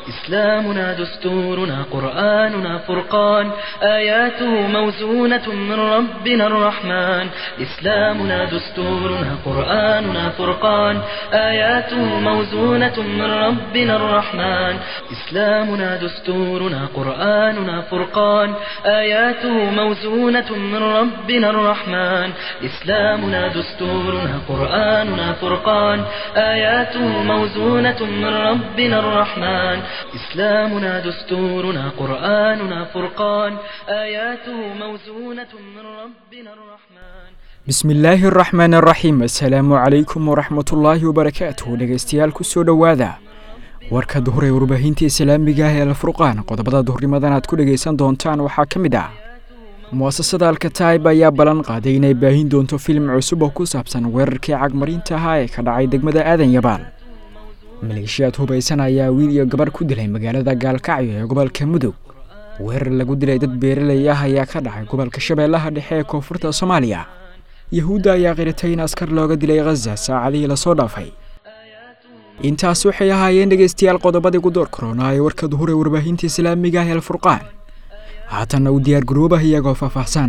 إسلامنا دستورنا قرآننا فرقان آياته موزونة من ربنا الرحمن إسلامنا دستورنا قرآننا فرقان آياته موزونة من ربنا الرحمن إسلامنا دستورنا قرآننا فرقان آياته موزونة من ربنا الرحمن إسلامنا دستورنا قرآننا فرقان آياته موزونة من ربنا الرحمن إسلامنا دستورنا قرآننا فرقان آياته موزونة من ربنا الرحمن bismi illaahi araxmaan araxiim assalaamu calaykum waraxmatullaahi wabarakaatuh dhegaystayaal kusoo dhowaada warka duhur ee warbaahinta islaamiga ah ee alfurqaan qodobada duhurnimadan aad ku dhegaysan doontaan waxaa ka mid ah mu'asasada alkataib ayaa ballan qaaday inay baahin doonto filim cusub oo ku saabsan weerarkii cagmarinta ahaa ee ka dhacay degmada aadan yabaal maleeshiyaad hubaysan ayaa wiil iyo gabarh ku dilay magaalada gaalkacyo ee gobolka mudug weerar lagu dilay dad beeraley ah ayaa ka dhacay gobolka shabeellaha dhexe ee koonfurta soomaaliya yahuudda ayaa qiratay in askar looga dilay khaza saacadihii lasoo dhaafay intaas waxay ahaayeen dhegaystayaal qodobadii gudoor korona ee warka duhur ee warbaahinta islaamiga ah ee alfurqaan haatanna u diyaar garoobah iyagoo faahfaahsan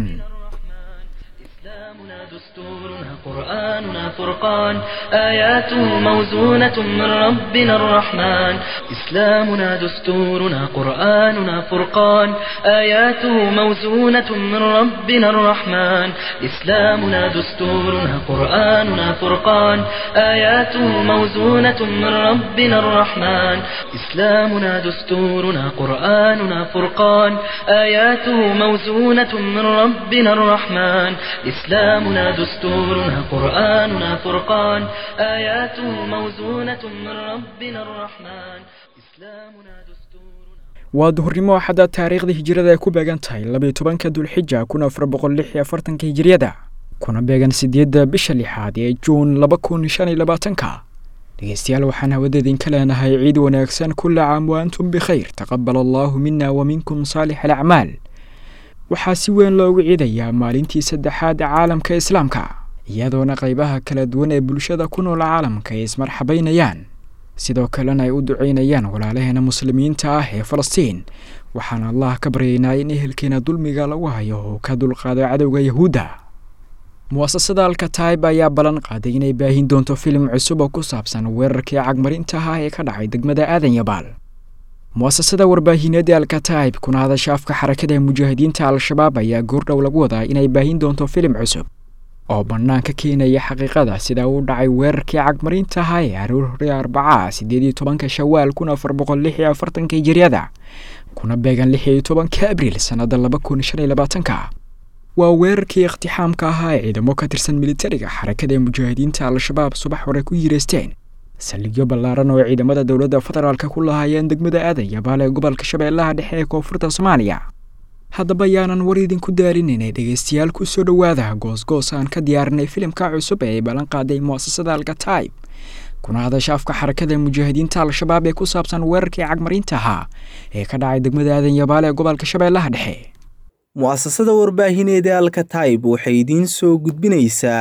دستورنا قرآننا فرقان آياته موزونة من ربنا الرحمن إسلامنا دستورنا قرآننا فرقان آياته موزونة من ربنا الرحمن إسلامنا دستورنا قرآننا فرقان آياته موزونة من ربنا الرحمن إسلامنا دستورنا قرآننا فرقان آياته موزونة من ربنا الرحمن إسلامنا دستورنا قرآننا فرقان آياته موزونة من ربنا الرحمن إسلامنا دستورنا waa duhurnimo axadda taariikhda hijirada ay ku beegan tahay labayo tobanka dulxija kun afar boqol lix iyo afartanka hijiriyada kuna beegan sideedda bisha lixaad ee juun laba kun shan iyo labaatanka dhegeystayaal waxaan hawada idinka leenahay ciid wanaagsan kulla caam wa antum bikhayr taqabal allaahu mina wa minkum saalix alacmaal waxaa si weyn loogu ciidayaa maalintii saddexaad caalamka islaamka iyadoona qaybaha kala duwan ee bulshada ku nool caalamka ay ismarxabaynayaan sidoo kalena ay u duceynayaan walaalaheena muslimiinta ah ee falastiin waxaan allah ka baryaynaa in ehelkeena dulmiga lagu hayo oo ka dulqaado cadowga yahuudda mu'asasada alkataib ayaa ballan qaaday inay baahin doonto filim cusub oo ku saabsan weerarkii cagmarinta ah ee ka dhacay degmada aadan yabaal mu'asasada warbaahineed ee alkataib kuna hadasha afka xarakada mujaahidiinta al-shabaab ayaa goordhow lagu wadaa inay baahin doonto filim cusub oo bannaanka keenaya xaqiiqada sida uu dhacay weerarkii cagmarinta ahaa ee aroor hore arbaca siddeed iyo tobanka shawaal kun afar boqol lix iyo afartanka hijiriyada kuna beegan lix iyo tobanka abriil sannadda laba kun shan iyo labaatanka waa weerarkii iktixaamka ahaa ee ciidamo ka tirsan militariga xarakada mujaahidiinta al-shabaab subax hore ku yireysteen saldhigyo ballaaran oo ciidamada dowladda federaalka ku lahaayeen degmada aadan yabaal ee gobolka shabeellaha dhexe ee koonfurta soomaaliya haddaba yaanan war idinku daarinaynay dhegaystayaal ku soo dhowaada goosgoos aan ka diyaarinay filimka cusub ee ay ballan qaaday mu'asasada alkataib kuna hadasha afka xarakada mujaahidiinta al-shabaab ee ku saabsan weerarkii cagmarinta ahaa ee ka dhacay degmada aadan yabaal ee gobolka shabeellaha dhexe mu'asasada warbaahineed ee alkataib waxay idiin soo gudbinaysaa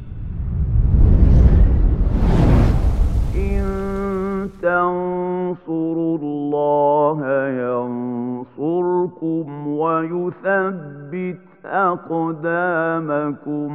تنصروا الله ينصركم ويثبت أقدامكم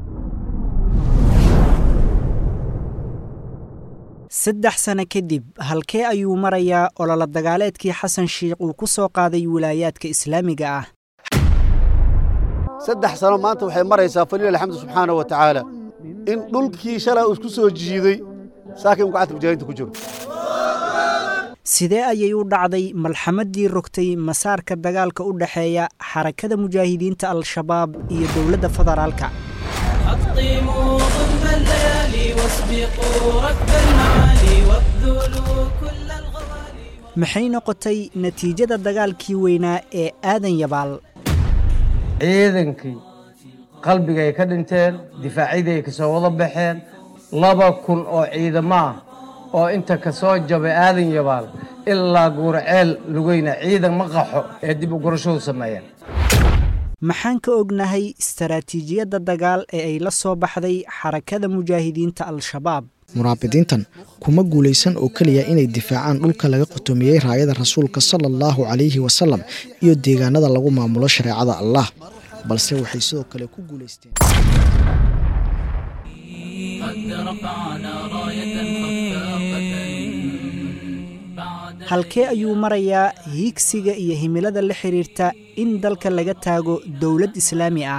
saddex sano kadib halkee ayuu marayaa ololo dagaaleedkii xasan shiikh uu ku soo qaaday wilaayaadka islaamiga ah saddex sano maanta waxay maraysaa faliil alxamdu subxaana wa tacaala in dhulkii shalay uu isku soo jiiday saakin gacanta mujaahidiinta ku jiro sidee ayay u dhacday malxamaddii rogtay masaarka dagaalka u dhexeeya xarakada mujaahidiinta al-shabaab iyo dowladda federaalka maxay noqotay natiijada dagaalkii weynaa ee aadan yabaal ciidankii qalbigay ka dhinteen difaacyadii ay ka soo wada baxeen laba kun oo ciidamo ah oo inta ka soo jabay aadan yabaal ilaa guurceel lugeyna ciidan ma qaxo ee dib u gurashadu sameeyeen maxaan ka ognahay istaraatiijiyadda dagaal ee ay la soo baxday xarakada mujaahidiinta al-shabaab muraabidiintan kuma guulaysan oo keliya inay difaacaan dhulka laga qotomiyey raayada rasuulka sala allahu calayhi wasalam iyo deegaanada lagu maamulo shareecada allah balse waxay sidoo kale ku guulaysteen halkee ayuu marayaa hiigsiga iyo himilada la xidhiirta in dalka laga taago dowlad islaami ah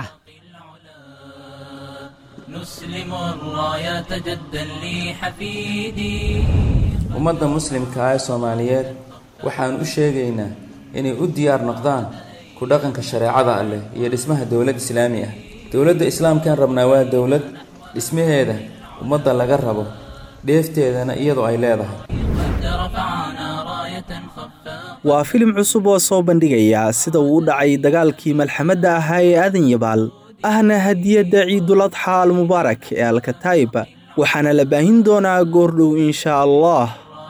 ummadda muslimka ah ee soomaaliyeed waxaan u sheegaynaa inay u diyaar noqdaan ku dhaqanka shareecada alleh iyo dhismaha dowlad islaami ah dowladda islaamkaan rabnaa waa dowlad dhismaheeda ummadda laga rabo dheefteedana iyadoo ay leedahay waa filim cusub oo soo bandhigaya sida uu u dhacay dagaalkii malxamadda ahaa ee aadan yabaal ahna hadiyadda ciiduladxa almubaarak ee alkataib waxaana la baahin doonaa goordhow insha allah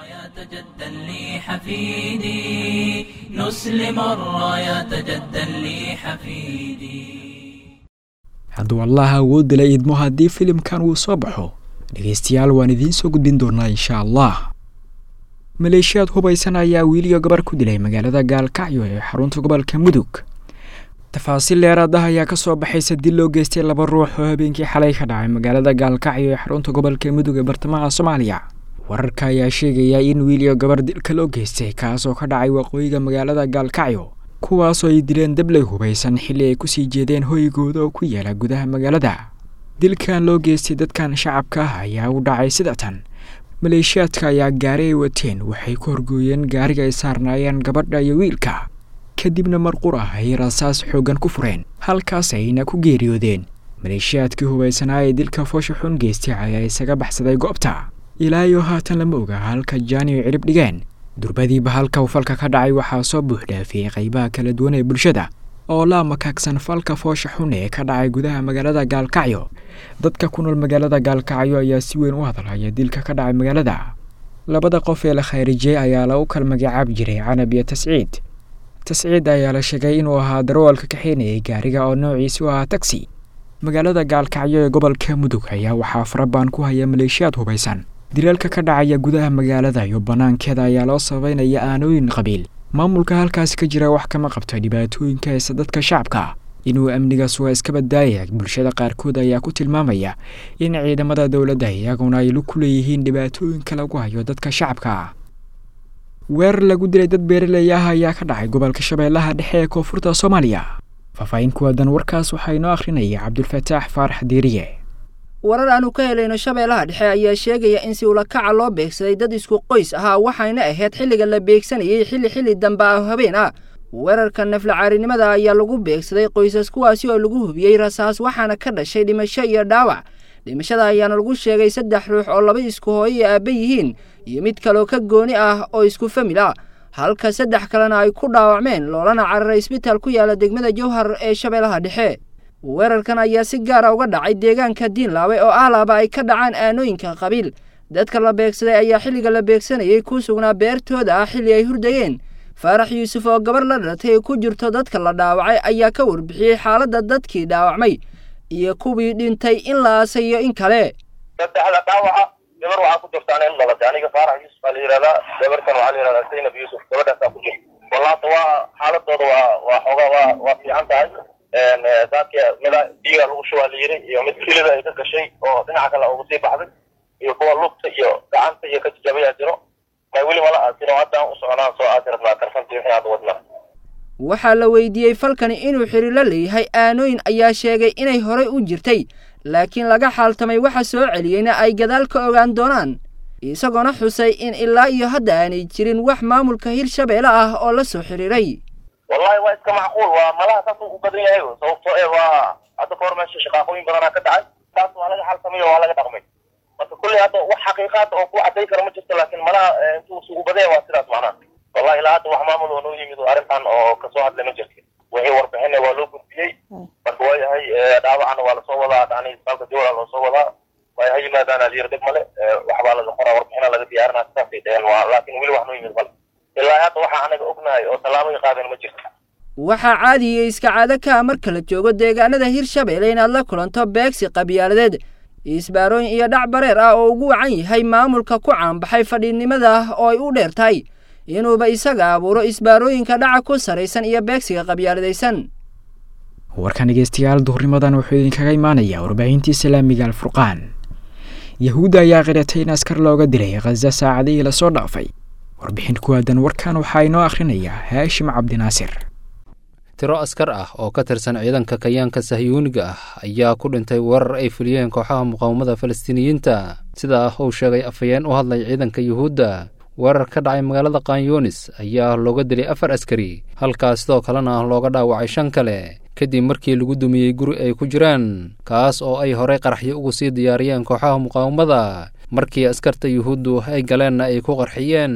hadduu allah awoodda la idmo haddii filimkan uu soo baxo dhegaystayaal waan idiin soo gudbin doonaa insha allah maleeshiyaad hubaysan ayaa wiiliga gabar ku dilay magaalada gaalkacyo ee xarunta gobolka mudug tafaasiil dheeraad ah ayaa ka soo baxaysa dil loo geystay laba ruux oo habeenkii xalay ka dhacay magaalada gaalkacyo ee xarunta gobolka mudug ee bartamaha soomaaliya wararka ayaa sheegaya in wiiliga gabar dilka loo geystay kaasoo ka dhacay waqooyiga magaalada gaalkacyo kuwaasoo ay dileen dablay hubaysan xilli ay kusii jeedeen hoygooda oo ku yaala gudaha magaalada dilkan loo geystay dadkan shacabka ah ayaa u dhacay sida tan maleeshiyaadka ayaa gaari ay wateen waxay ku horgooyeen gaariga ay saarnaayeen gabadha iyo wiilka kadibna marqur ah ay rasaas xooggan ku fureen halkaas ayna ku geeriyoodeen maleeshiyaadkii hubaysanaa ee dilka foosha xun geystay ayaa isaga baxsaday goobta ilaa iyo haatan lama oga halka jaani ay cirib dhigeen durbadiiba halka uu falka ka dhacay waxaa soo buuxdhaafiyey qaybaha kala duwan ee bulshada oo la makaagsan falka foosha xun ee ka dhacay gudaha magaalada gaalkacyo dadka ku nool magaalada gaalkacyo ayaa si weyn u hadalhaya dilka ka dhacay magaalada labada qof ee la khayrijiyey ayaa lagu kala magacaabi jiray canab iyo tasciid tasciid ayaa la sheegay inuu ahaa darawalka kaxeynayay gaariga oo noociisu ahaa tagsi magaalada gaalkacyo ee gobolka mudug ayaa waxaa farabaan ku haya maleeshiyaad hubaysan dilaalka ka dhacaya gudaha magaalada iyo bannaankeeda ayaa loo sabaynaya aanooyin qabiil maamulka halkaasi ka jira wax kama qabto dhibaatooyinka haysa dadka shacabka inuu amnigaas waa iska baddaayaya bulshada qaarkood ayaa ku tilmaamaya in ciidamada dowladda iyaguna ay ku leeyihiin dhibaatooyinka lagu hayo dadka shacabka weerar lagu dilay dad beeraley ah ayaa ka dhacay gobolka shabeellaha dhexe ee koonfurta soomaaliya faahfaahin ku waadan warkaas waxaa inoo akhrinaya cabdulfataax faarax diiriye warar aanu ka helayno shabeellaha dhexe ayaa sheegaya in si ulakaca loo beegsaday dad isku qoys ahaa waxayna ahayd xilliga la beegsanayay xilli xilli dambe ah habeen ah weerarka naflacaarinimada ayaa lagu beegsaday qoysas kuwaasi oo lagu hubiyey rasaas waxaana ka dhashay dhimasho iyo dhaawac dhimashada ayaana lagu sheegay saddex ruux oo laba isku hooyo iyo aabba yihiin iyo mid kaloo ka gooni ah oo isku famil ah halka saddex kalena ay ku dhaawacmeen loolana cararay isbitaal ku yaala degmada jowhar ee shabeellaha dhexe weerarkan ayaa si gaara uga dhacay deegaanka diinlaawe oo ahlaaba ay ka dhacaan aanooyinka qabiil dadka la beegsaday ayaa xilliga la beegsanayay ku sugnaa beertooda ah xilli ay hurdayeen faarax yuusuf oo gabar la dhalatay ee ku jirto dadka la dhaawacay ayaa ka warbixiyey xaaladda dadkii dhaawacmay iyo kuwii dhintay in la aasayo in kale saddexda dhaawaca gabar waxaa ku jirtaan in dhalatay aniga faarax yuusuf baa la yidhahdaa gabarkan waxaa la yidhahdaa zaynab yuusuf gabadhaasaa ku jirta wallaata waa xaaladooda waa waa xoogaa waa waa fiican tahay daadka mida biiga lagu shubaa la yiri iyo mid kilida ay ka gashay oo dhinaca kale uga sii baxday iyo kuwa lugta iyo gacanta iyo ka jajabayaa jiro may weli mala aasin oo haddaan u soconaan soo aasi rabnaa karfantii wixii hadda wadnaa waxaa la weydiiyey falkani inuu xiriir la leeyahay aanooyin ayaa sheegay inay horay u jirtay laakiin laga xaaltamay waxa soo celiyeyna ay gadaal ka ogaan doonaan isagoona xusay in ilaa iyo hadda aanay jirin wax maamulka hirshabeelle ah oo la soo xiriiray wallahi waa iska macquul waa malaha saas u badan yahay sababtoo ee waa hadda kahor meesha shaqaaqooyin badanaa ka dhacay taas waa laga xalsamay oo waa laga dhaqmay marka kulley hadda wax xaqiiqaad oo ku cadday kara ma jirto laakiin malaha intuu isugu badaya waa sidaas macnaha wallahi ilaa hadda wax maamul oo noo yimid arrintan oo kasoo hadlay ma jirto wixii warbixina waa loo gudbiyey marka waa yahay dhaawacana waa lasoo wadaa dhani isbitaalka jowla loo soo wadaa waa ha yimaadaan alyar dhib male waxbaa laga qoraa warbixina laga diyaarinaa sidaasay dhaheen waa laakiin weli wax noo yimid male ilaa hadda waxaa anaga ognahay oo tallaabay qaadeen ma jirto waxaa caadiya iska caado ka ah marka la joogo deegaanada hirshabeelle inaad la kulanto beegsi qabyaaladeed isbaarooyin iyo dhac bareer ah oo ugu wacan yahay maamulka ku caanbaxay fadhiidnimada oo ay u dheer tahay inuuba isaga abuuro isbaarooyinka dhaca ku saraysan iyo beegsiga qabyaaladaysan warkan dhegeystayaal duhurnimadan wuxuu idinkaga imaanayaa warbaahintii islaamiga alfurqaan yahuudda ayaa qiratay in askar looga dilay khaza saacadihii lasoo dhaafay warbixin ku aadan warkan waxaa inoo akhrinayaa haashim cabdinaasir tiro askar ah oo ka tirsan ciidanka kayaanka sahyuuniga ah ayaa ku dhintay weerar ay fuliyeen kooxaha muqaawamada falastiiniyiinta sidaa uu sheegay afhayeen u hadlay ciidanka yuhuudda weerar ka dhacay magaalada kanyunis ayaa looga dilay afar askari halkaas sidoo kalena looga dhaawacay shan kale kadib markii lagu dumiyey guri ay ku jiraan kaas oo ay horey qaraxyo ugu sii diyaariyeen kooxaha muqaawamada markii askarta yuhuuddu ay galeenna ay ku qarxiyeen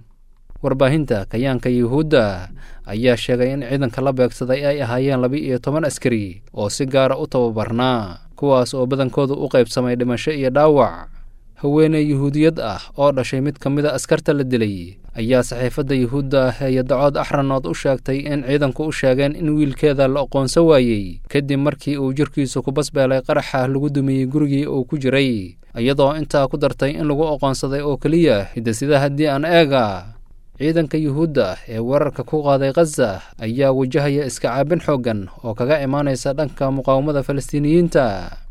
warbaahinta kayaanka yuhuudda ayaa sheegay in ciidanka la beegsaday ay ahaayeen laba-iyo toban askari oo si gaara u tababarnaa kuwaas oo badankooda u qaybsamay dhimasho iyo dhaawac haweeney yuhuudiyad ah oo dhashay mid ka mid a askarta la dilay ayaa saxiifadda yuhuudda ee yadacood axranood u sheegtay in ciidanku u sheegeen in wiilkeeda la aqoonsan waayey kadib markii uu jirkiisu ku basbeelay qaraxa lagu dumiyey gurigii uu ku jiray iyadoo intaa ku dartay in lagu aqoonsaday oo keliya hidasida haddii aan eega ciidanka yuhuudda ee weerarka ku qaaday khaza ayaa wajahaya iska caabin xooggan oo kaga imaanaysa dhanka muqaawamada falastiiniyiinta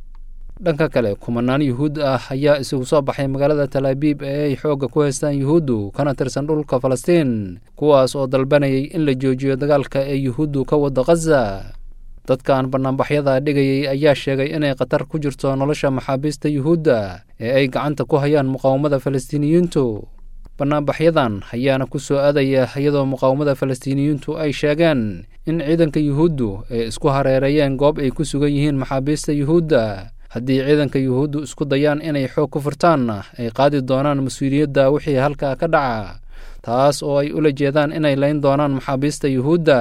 dhanka kale kumanaan yuhuud ah ayaa isugu soo baxay magaalada talaabiib ee ay xoogga ku haystaan yuhuuddu kana tirsan dhulka falastiin kuwaas oo dalbanayay in la joojiyo dagaalka ee yuhuuddu ka wada khaza dadkan banaanbaxyada dhigayay ayaa sheegay inay khatar ku jirto nolosha maxaabiista yuhuudda ee ay gacanta ku hayaan muqaawamada falastiiniyiintu banaanbaxyadan ayaana ku soo aadaya iyadoo muqaawamada falastiiniyiintu ay sheegeen in ciidanka yuhuuddu ay isku hareereeyeen goob ay ku sugan yihiin maxaabiista yuhuudda haddii ciidanka yuhuuddu isku dayaan inay xoog ku furtaanna ay qaadi doonaan mas-uuliyadda wixii halkaa ka dhaca taas oo ay ula jeedaan inay layn doonaan maxaabiista yuhuudda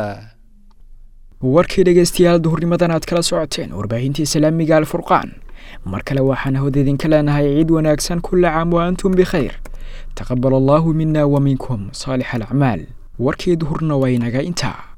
warkii dhegeystayaal duhurnimadan aad kala socoteen warbaahintii islaamiga alfurqaan mar kale waxaan hawd idinka leenahay ciid wanaagsan kulla caam wa antum bikhayr taqabal allaahu mina wa minkum saalix alacmaal warkii duhurna waa inaga intaa